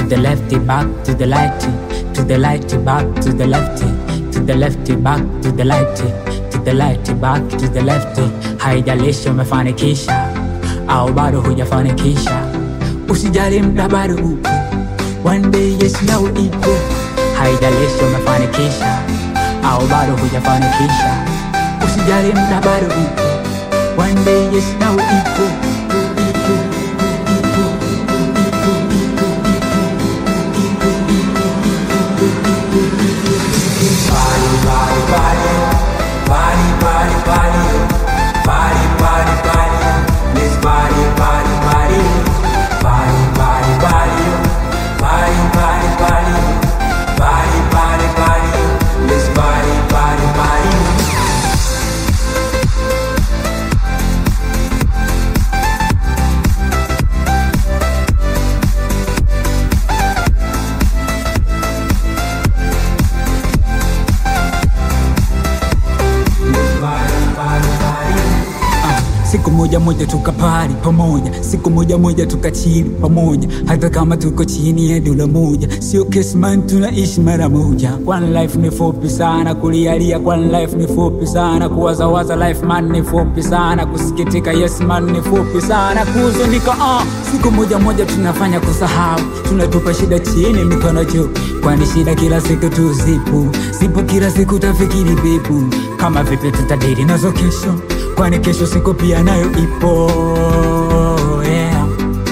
the left, back to the light, to the light, back to the left, to the left, back to the light, to the light, back to the left. Haijalishi umefanikisha au bado hujafanikisha, usijali muda bado upo, one day yes now ipo. Haijalishi umefanikisha au bado hujafanikisha, usijali muda bado upo, one day yes now ipo, ipo, ipo, ipo, ipo. Siku moja moja tukapari pamoja, siku moja moja tukachili pamoja, hata kama tuko chini ya dola moja. Sio kesi man, tunaishi mara moja. One life ni fupi sana, kulialia one life ni fupi sana, kuwazawaza life man ni fupi sana, kusikitika yes man ni fupi sana, kuhuzunika uh. Siku moja moja tunafanya kusahau, tunatupa shida chini mikono juu, kwani shida kila siku tu zipo, zipo kila siku tafikiri bipu, kama vipi tutadiri nazo kesho kwani kesho siku pia nayo ipo yeah.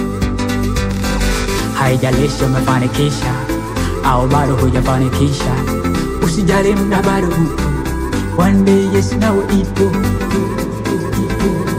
Haijalishi umefanikisha au bado hujafanikisha, usijali muda bado upo, one day yes nawe ipo, ipo, ipo.